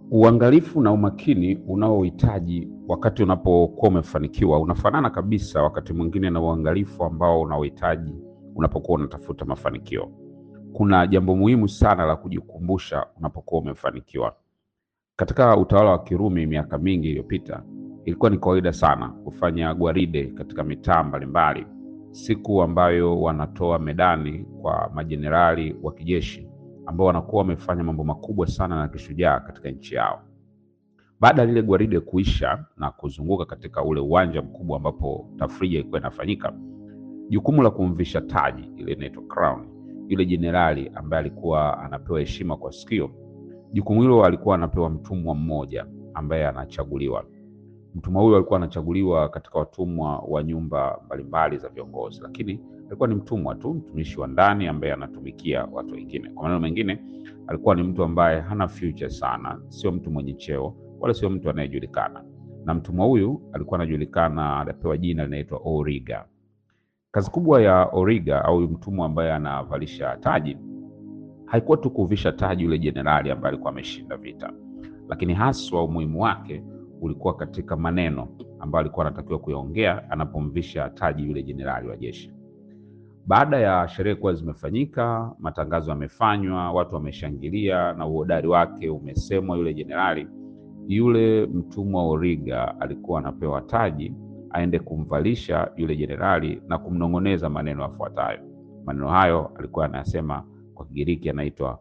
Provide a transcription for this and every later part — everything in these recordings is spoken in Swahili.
Uangalifu na umakini unaohitaji wakati unapokuwa umefanikiwa unafanana kabisa wakati mwingine na uangalifu ambao unaohitaji unapokuwa unatafuta mafanikio. Kuna jambo muhimu sana la kujikumbusha unapokuwa umefanikiwa. Katika utawala wa Kirumi miaka mingi iliyopita, ilikuwa ni kawaida sana kufanya gwaride katika mitaa mbalimbali, siku ambayo wanatoa medani kwa majenerali wa kijeshi ambao wanakuwa wamefanya mambo makubwa sana na kishujaa katika nchi yao. Baada ya lile gwaride kuisha na kuzunguka katika ule uwanja mkubwa ambapo tafrija ilikuwa inafanyika, jukumu la kumvisha taji ile inaitwa crown yule jenerali ambaye alikuwa anapewa heshima kwa sikio, jukumu hilo alikuwa anapewa mtumwa mmoja ambaye anachaguliwa. Mtumwa huyo alikuwa anachaguliwa katika watumwa wa nyumba mbalimbali za viongozi, lakini alikuwa ni mtumwa tu, mtumishi wa ndani ambaye anatumikia watu wengine. Kwa maneno mengine, alikuwa ni mtu ambaye hana future sana, sio mtu mwenye cheo wala sio mtu anayejulikana. Na mtumwa huyu alikuwa anajulikana, anapewa jina linaitwa Origa. Kazi kubwa ya Origa au mtumwa ambaye anavalisha taji haikuwa tu kuvisha taji yule jenerali ambaye alikuwa ameshinda vita, lakini haswa umuhimu wake ulikuwa katika maneno ambayo alikuwa anatakiwa kuyaongea anapomvisha taji yule jenerali wa jeshi. Baada ya sherehe kuwa zimefanyika, matangazo yamefanywa, watu wameshangilia na uhodari wake umesemwa, yule jenerali, yule mtumwa Origa alikuwa anapewa taji aende kumvalisha yule jenerali na kumnong'oneza maneno yafuatayo. Maneno hayo alikuwa anayasema kwa Kigiriki, anaitwa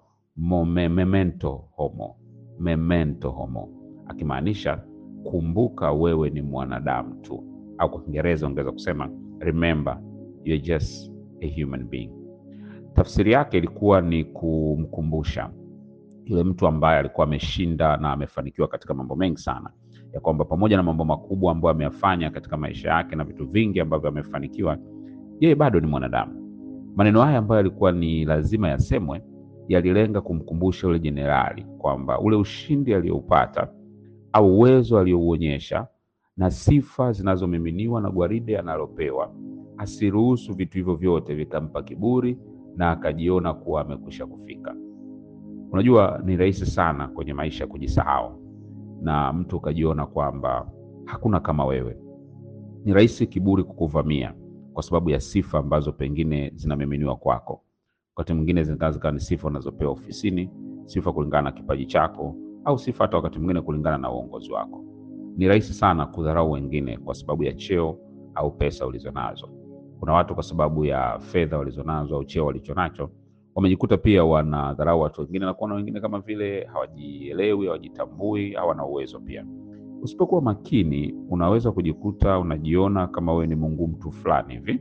memento homo, memento homo, akimaanisha kumbuka wewe ni mwanadamu tu, au kwa Kiingereza ungeweza kusema remember you're just a human being. Tafsiri yake ilikuwa ni kumkumbusha yule mtu ambaye alikuwa ameshinda na amefanikiwa katika mambo mengi sana, ya kwamba pamoja na mambo makubwa ambayo ameyafanya katika maisha yake na vitu vingi ambavyo amefanikiwa, yeye bado ni mwanadamu. Maneno haya ambayo yalikuwa ni lazima yasemwe, yalilenga kumkumbusha yule jenerali kwamba ule ushindi aliyoupata au uwezo aliyouonyesha na sifa zinazomiminiwa na gwaride analopewa asiruhusu vitu hivyo vyote vikampa kiburi na akajiona kuwa amekwisha kufika. Unajua, ni rahisi sana kwenye maisha kujisahau na mtu ukajiona kwamba hakuna kama wewe. Ni rahisi kiburi kukuvamia kwa sababu ya sifa ambazo pengine zinamiminiwa kwako. Wakati mwingine zinaweza zikawa ni sifa unazopewa ofisini, sifa kulingana na kipaji chako, au sifa hata wakati mwingine kulingana na uongozi wako. Ni rahisi sana kudharau wengine kwa sababu ya cheo au pesa ulizonazo. Kuna watu kwa sababu ya fedha walizonazo au cheo walichonacho wamejikuta pia wanadharau watu wengine na kuona wengine kama vile hawajielewi, hawajitambui, hawana uwezo pia. Usipokuwa makini, unaweza kujikuta unajiona kama wewe ni Mungu mtu fulani hivi,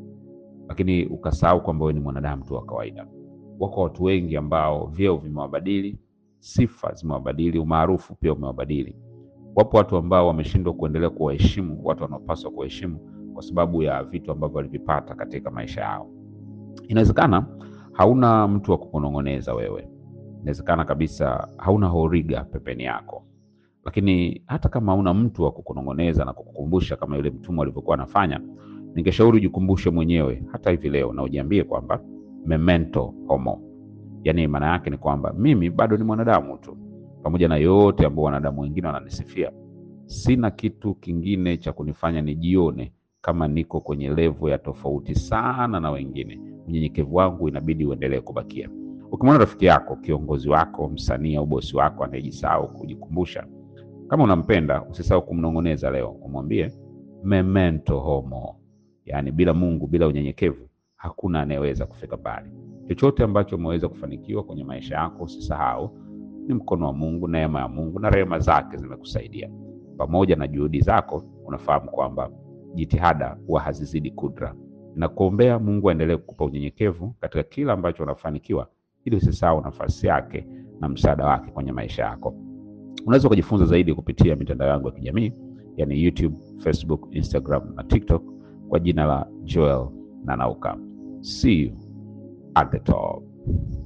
lakini ukasahau kwamba wewe ni mwanadamu tu wa kawaida. Wako watu wengi ambao vyeo vimewabadili, sifa zimewabadili, umaarufu pia umewabadili. Wapo watu ambao wameshindwa kuendelea kuwaheshimu watu wanaopaswa kuwaheshimu kwa sababu ya vitu ambavyo walivipata katika maisha yao. Inawezekana hauna mtu wa kukunong'oneza wewe, inawezekana kabisa hauna Origa pembeni yako, lakini hata kama hauna mtu wa kukunong'oneza na kukukumbusha kama yule mtumwa alivyokuwa anafanya, ningeshauri ujikumbushe mwenyewe hata hivi leo na ujiambie kwamba memento homo, yaani maana yake ni kwamba mimi bado ni mwanadamu tu, pamoja na yote ambao wanadamu wengine wananisifia. Sina kitu kingine cha kunifanya nijione kama niko kwenye levo ya tofauti sana na wengine. Unyenyekevu wangu inabidi uendelee kubakia. Ukimwona rafiki yako, kiongozi wako, msanii au bosi wako anayejisahau kujikumbusha, kama unampenda, usisahau kumnong'oneza leo, umwambie memento homo, yaani bila Mungu, bila unyenyekevu hakuna anayeweza kufika mbali. Chochote ambacho umeweza kufanikiwa kwenye maisha yako, usisahau ni mkono wa Mungu, neema ya Mungu na rehema zake zimekusaidia. Pamoja na juhudi zako, unafahamu kwamba jitihada huwa hazizidi kudra. Nakuombea Mungu aendelee kukupa unyenyekevu katika kila ambacho unafanikiwa, ili usisahau nafasi yake na msaada wake kwenye maisha yako. Unaweza kujifunza zaidi kupitia mitandao yangu ya kijamii, yani YouTube, Facebook, Instagram na TikTok kwa jina la Joel Nanauka. See you at the top.